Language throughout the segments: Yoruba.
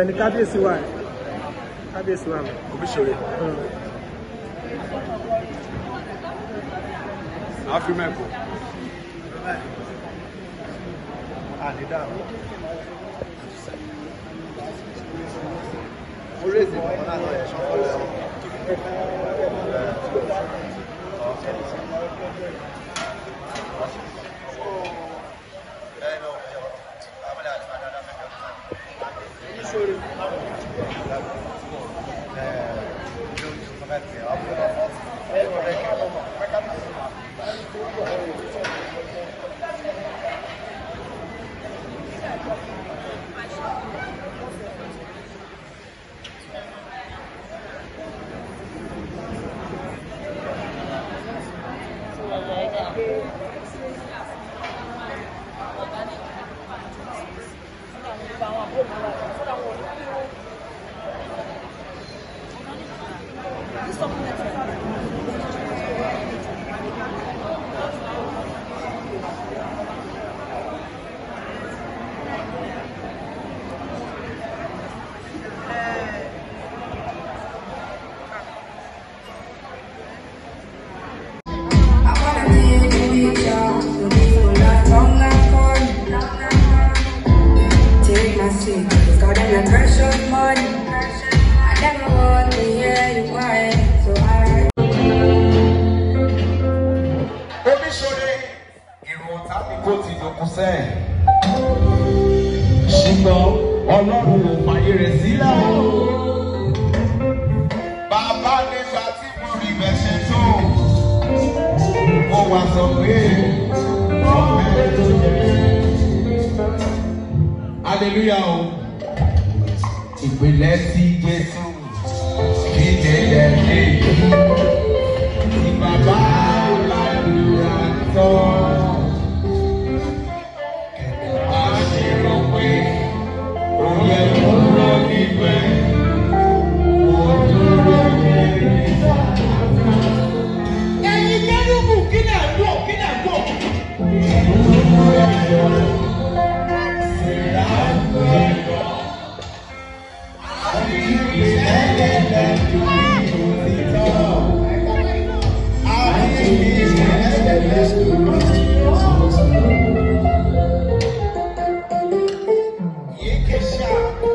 ibẹ̀ ni kábíyèsí wà kábíyèsí wà mọ́. Omiṣore. Afrimẹ́kọ̀. orí èsì ìbọn náà lọ ẹ̀ṣọ́ kọ́lẹ̀ ọ̀. I wanna be with you, so people love long and fun. Take my seat, cause God them a precious money. I never want to hear you cry, so I. Omiṣore ìrùn tàbí kó ti dòkú sẹ́ẹ̀. Ṣùgbọ́n Ọlọ́run ò fàyè rẹ̀ sílẹ̀ o. Bàbá nígbà tí mo rí ibẹ̀ ṣe tó. Mo wá sọ pé ọ̀fẹ́ tó jẹ́. Hallelujah o. Ìpìlẹ̀ sí Jésù kí lélẹ̀ lè yí. Tí bàbá ládùúrà tán. Kẹ̀kẹ́ bá ṣe rò pé ó yẹ kúrò níbẹ̀. Mo dúró ní ìgbà. Ẹyin kẹ́rùbù kí lẹ̀ ń wò kí lẹ̀ ń wò. Ṣèlá ń gbé lọ. Àbí ìlẹ́lẹ́lẹ́ ju ìtọ́. Àbí ìlẹ́lẹ́lẹ́ ju Yekesha.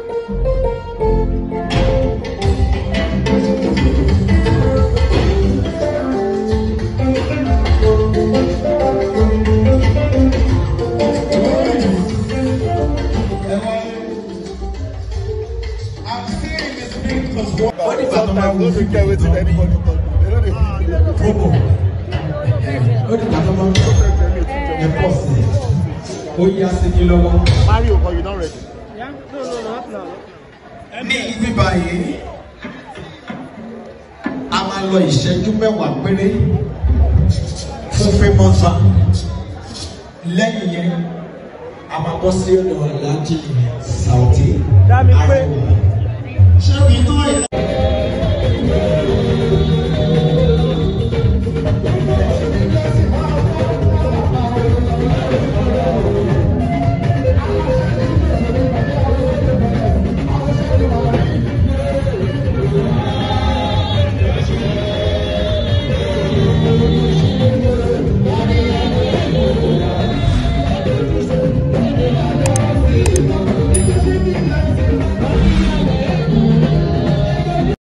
I'm still in the spirit because what But sometimes no dey care wetin anybody talk. They no dey promo ó di ìgbà tó máa ń ẹ pọ̀ sí i ó yá sí ní lọ́wọ́. Mario, but you don ready. Yeah? No, no, no, not now. ní ibi báyìí a máa lọ ìṣẹ́jú mẹ́wàá péré fún famous van lẹ́yìn yẹn a máa bọ́ sí ọ̀dọ̀ aláàjì Saoty Dá mi pé. Arewa.